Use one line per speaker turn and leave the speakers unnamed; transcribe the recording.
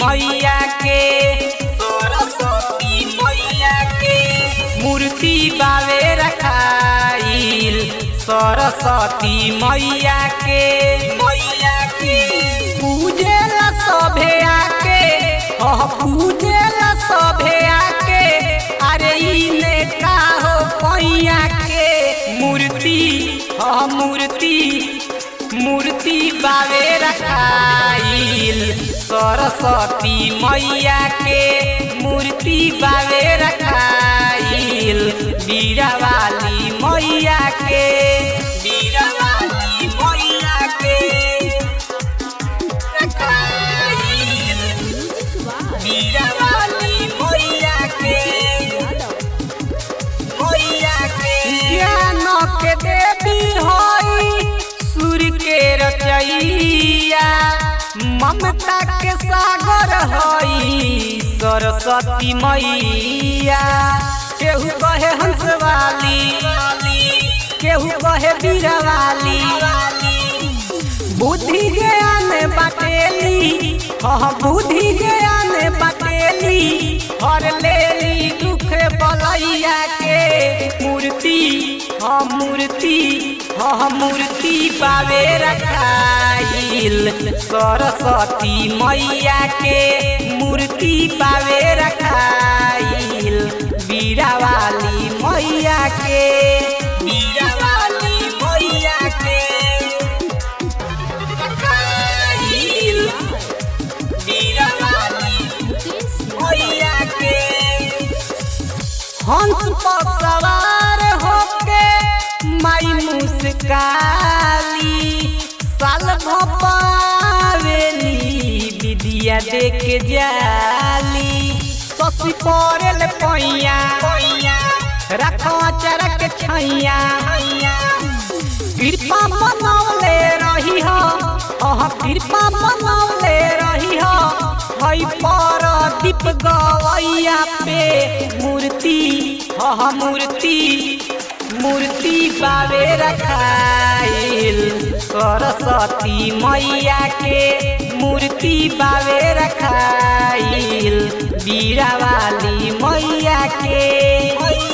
मैया के सरस्वती मैया के मूर्ति बावे रखाइल सरस्वती मैया के मैया के पूजेला सभे आके ह पूजेला सभे आके अरे इने का हो पैया के मूर्ति ह मूर्ति मूर्ति बावे रखाइल सरस्वती मैया के मूर्ति बावे रखाइल बीरावाली मैया के बीरावाली मैया के रखाइल बीरावाली मैया के मैया के ज्ञान के देवी होई सूर्य के रचैया ममता के सागर होई सरस्वती मैया केहू कहे हंसवाली केहू कहे बीरवाली बुद्धि ज्ञान बाटेली हाँ बुद्धि ज्ञान बाटेली हर लेली दुख बलैया के मूर्ति हाँ मूर्ति हाँ मूर्ति पावे रखाइल सरस्वती मैया के मूर्ति पावे रखाइल बीरावाली मैया के बीरावाली मैया के रखाइल बीरावाली मैया के हंस पर सवार होके माई मुस्काली साल भपावेली विदिया देख जाली ससी पड़ेल पैया रखो चरक छैया कृपा मनौले रही हो अह कृपा मनौले रही हो हई पर दीप गवैया पे मूर्ति अह मूर्ति मूर्ति बावे रखाइल सरस्वती मैया के मूर्ति बावे रखाइल बीरावाली मैया के